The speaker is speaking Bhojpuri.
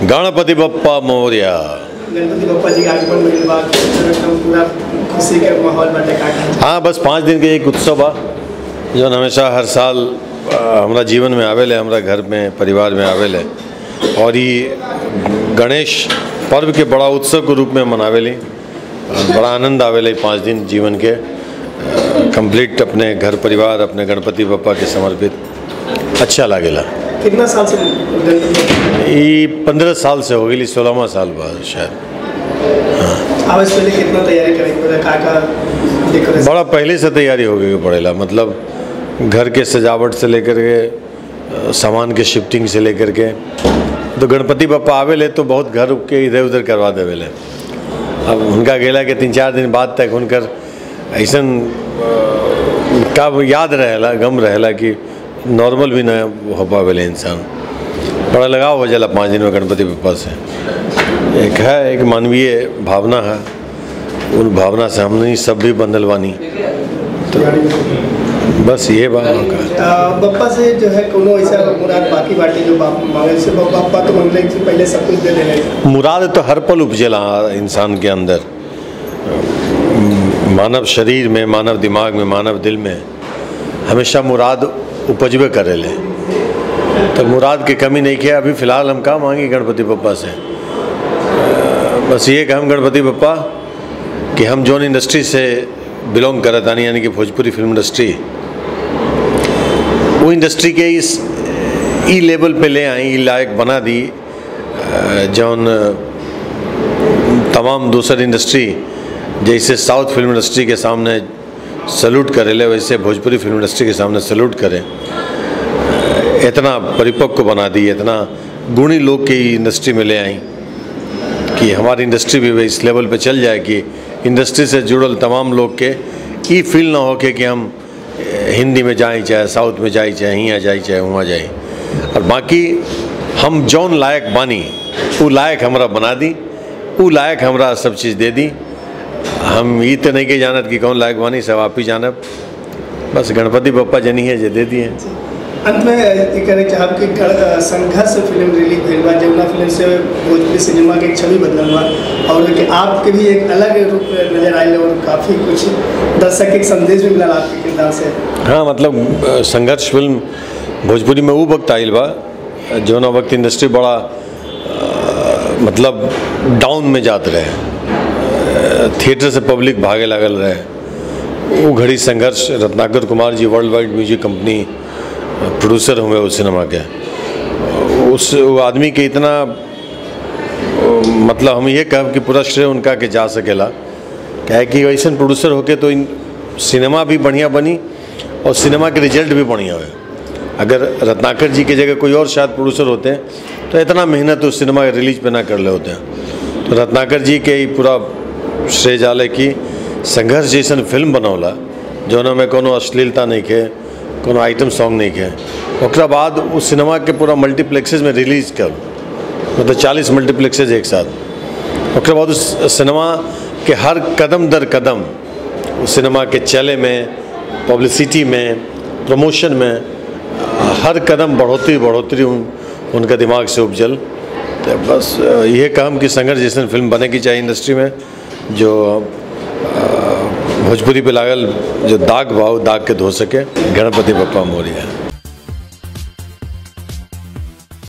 गणपति बप्पा मौर्य गणपति बप्पा जी के आगमन भइल बा एकदम पूरा खुशी के माहौल बाटे का हाँ बस पाँच दिन के एक उत्सव बा जौन हमेशा हर साल अ, हमरा जीवन में आवेले हमरा घर में परिवार में आवेले और ये गणेश पर्व के बड़ा उत्सव के रूप में मनावेली और बड़ा आनंद आवेले ई पाँच दिन जीवन के कंप्लीट अपने घर परिवार अपने गणपति बप्पा के समर्पित अच्छा लागेला कितना साल से गणपति बप्पा ये पंद्रह साल से हो गई सोलहवा साल बाद शायद आवे से पहले कितना तैयारी करे के का का डेकोरेशन बड़ा पहले से तैयारी हो गई पड़ेला मतलब घर के सजावट से लेकर के अ, सामान के शिफ्टिंग से लेकर के तो गणपति बप्पा आवेले तो बहुत घर के इधर उधर करवा देवेले अब उनका गेला के तीन चार दिन बाद तक उनकर ऐसन अ, का याद रहेला गम रहेला कि नॉर्मल भी न हो पावेले इंसान बड़ा लगाव हो जाला पाँच दिन में गणपति बप्पा से एक है एक मानवीय भावना है उन भावना से हमने सब भी बंधल बानी बस ये बात का आ, बप्पा से जो है कोनो ऐसा मुराद बाकी बाटे जो बाप मांगे से बप्पा बप्पा तो मंगले से पहले सब कुछ दे देने मुराद तो हर पल उपजेला इंसान के अंदर मानव शरीर में मानव दिमाग में मानव दिल में हमेशा मुराद उपजबे करेले तो मुराद की कमी नहीं किया अभी फ़िलहाल हम का मांगी गणपति बप्पा से अ, बस ये कि हम गणपति बप्पा कि हम जोन इंडस्ट्री से बिलोंग करत आनी यानी कि भोजपुरी फिल्म इंडस्ट्री वो इंडस्ट्री के इस ई लेवल पे ले आई ई लायक बना दी अ, जौन तमाम दूसर इंडस्ट्री जैसे साउथ फिल्म इंडस्ट्री के सामने सल्यूट करेले वैसे भोजपुरी फिल्म इंडस्ट्री के सामने सल्यूट करें इतना परिपक्व बना दी इतना गुणी लोग की इंडस्ट्री में ले आई कि हमारी इंडस्ट्री भी इस लेवल पे चल जाए कि इंडस्ट्री से जुड़ल तमाम लोग के ई फील ना हो के कि हम ए, हिंदी में जाए चाहे साउथ में जाए चाहे यहाँ जाए चाहे वहाँ जाए और बाकी हम जौन लायक बानी वो लायक हमरा बना दी वो लायक हमरा सब चीज़ दे दी हम ई तो नहीं के जानत कि कौन लायक बानी सब आप ही जानब बस गणपति बप्पा जनी है जे दे दिए अंत में ये करे चाहब कि गण- संघर्ष फिल्म रिलीज भइल बा जमुना फिल्म से भोजपुरी सिनेमा के एक छवि बदलल बा और कि आपके भी एक अलग रूप में नजर आए और काफ़ी कुछ दर्शक के एक संदेश भी मिला आपके किरदार से हाँ मतलब अ, संघर्ष फिल्म भोजपुरी में वो वक्त आयल बा जौन वक्त इंडस्ट्री बड़ा अ, मतलब डाउन में जात रहे अ, थिएटर से पब्लिक भागे लागल रहे वो घड़ी संघर्ष Ratnakar Kumar ji world wide music company uh, producer हुए उस सिनेमा के उस वो आदमी के इतना अ, मतलब हम ये कहब कि पूरा श्रेय उनका के जा सकेला क्या है कि वैसे प्रोड्यूसर होके तो इन सिनेमा भी बढ़िया बनी और सिनेमा के रिजल्ट भी बढ़िया हुए अगर रत्नाकर जी की जगह कोई और शायद प्रोड्यूसर होते हैं तो इतना मेहनत उस सिनेमा के रिलीज पे ना कर ले होते हैं तो रत्नाकर जी के ही पूरा श्रेय जाले की संघर्ष जैसन फिल्म बनौला जौन में कोनो अश्लीलता नहीं के कोनो आइटम सॉन्ग नहीं के ओकरा बाद उस सिनेमा के पूरा मल्टीप्लेक्सेज में रिलीज कर मतलब चालीस मल्टीप्लेक्सेज एक साथ ओकरा बाद उस सिनेमा के हर कदम दर कदम उस सिनेमा के चले में पब्लिसिटी में प्रमोशन में हर कदम बढ़ोतरी बढ़ोतरी उन, उनका दिमाग से उपजल तो बस ये काम कि संघर्ष जैसन फिल्म बने की चाहिए इंडस्ट्री में जो अ, भोजपुरी पे लागल जो दाग भाव दाग के धो सके गणपति बप्पा मौर्य